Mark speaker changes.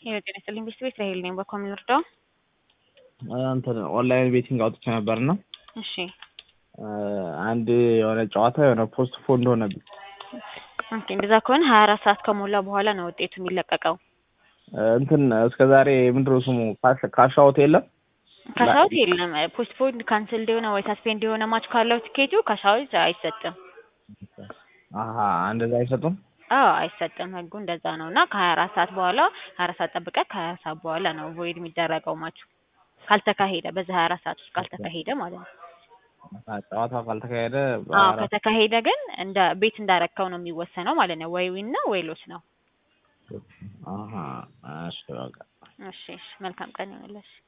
Speaker 1: የጤና ይስጥልኝ ቤት ቤት ራሄል ነኝ። በኮምን ልርዳው?
Speaker 2: እንትን ኦንላይን ቤቲንግ አውጥቼ ነበርና
Speaker 1: እሺ
Speaker 2: አንድ የሆነ ጨዋታ የሆነ ፖስት ፎንድ ሆነብኝ።
Speaker 1: ኦኬ እንደዛ ከሆነ ሀያ አራት ሰዓት ከሞላ በኋላ ነው ውጤቱ የሚለቀቀው።
Speaker 2: እንትን እስከ ዛሬ ምንድነው ስሙ ካሻውት የለም
Speaker 1: ካሻውት የለም። ፖስት ፖንድ ካንስል የሆነ ወይ ሳስፔንድ የሆነ ማች ካለው ትኬቱ ካሻውት አይሰጥም።
Speaker 2: አሀ እንደዛ አይሰጡም።
Speaker 1: አዎ አይሰጥም። ህጉ እንደዛ ነው እና ከሀያ አራት ሰዓት በኋላ ሀያ አራት ሰዓት ጠብቀህ ከሀያ አራት ሰዓት በኋላ ነው ቮይድ የሚደረገው ማቹ ካልተካሄደ በዛ ሀያ አራት ሰዓት ውስጥ ካልተካሄደ ማለት ነው።
Speaker 2: ጨዋታው ካልተካሄደ
Speaker 1: አዎ ከተካሄደ ግን እንደ ቤት እንዳረከው ነው የሚወሰነው ማለት ነው። ወይ ዊን ነው ወይ ሎስ ነው።
Speaker 2: አሀ እሺ በቃ
Speaker 1: እሺ እሺ መልካም ቀን ይሁንልሽ።